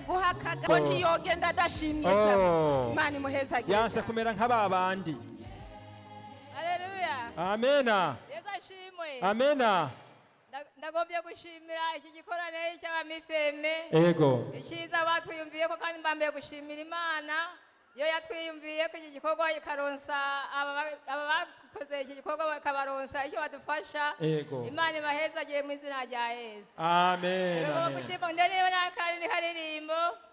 guhakaga ngo Oh. ntiyogenda adashimye Oh. imana imuhezagiye yanse kumera nk'aba bandi haleluya amena yesu ashimwe amena Nda- ndagombye gushimira iki gikorane cy'abamifeme ego icyiza batwiyumviye ko kandi mbambaye gushimira imana iyo yatwiyumviye ko iki gikorwa ikaronsa aba ba- aba bakoze iki gikorwa bakabaronsa icyo badufasha ego imana ibahezagiye mu izina rya yesu amen Rero amen gushima ndende n'akandi karirimbo